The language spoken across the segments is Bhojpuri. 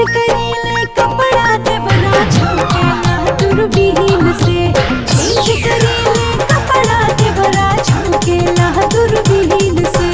करेले कपड़ा देवरा छौकेला दूरबीन से चेंज करेले कपड़ा देवरा छौकेला दूरबीन से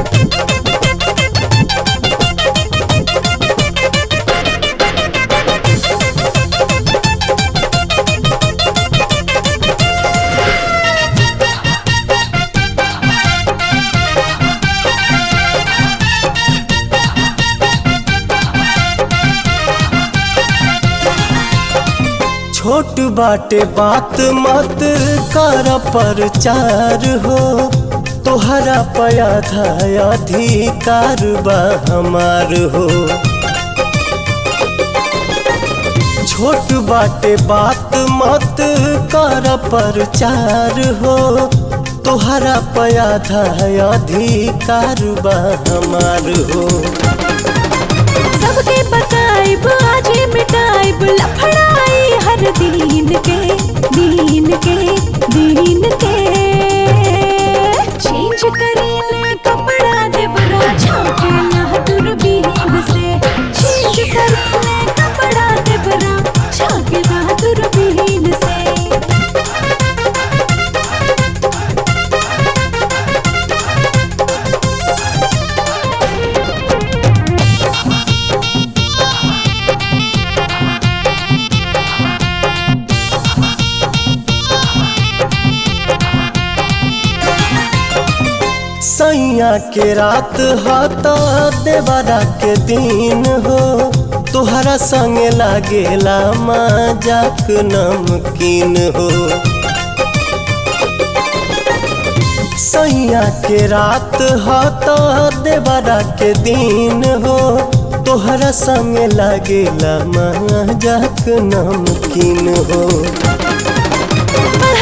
छोट बाटे बात मत कर प्रचार हो तोहरा पया था अधिकार बा हमार हो छोट बाटे बात मत कर प्रचार हो तोहरा पया था अधिकार बा हमार हो सबके बताइब आजे मिटाइब लफड़ाई हर दीन के दीन के दीन के चेंज करेले कपड़ा देवरा छौकेला दूरबीन से चेंज करेले कपड़ा देवरा छौकेला दूरबीन से सैया के रात हता देवरा के दिन हो तोहरा संगे लागेला मजाक नमकीन हो सैया के रात हता देवरा के दिन हो तोहरा संगे लागेला मजाक नमकीन हो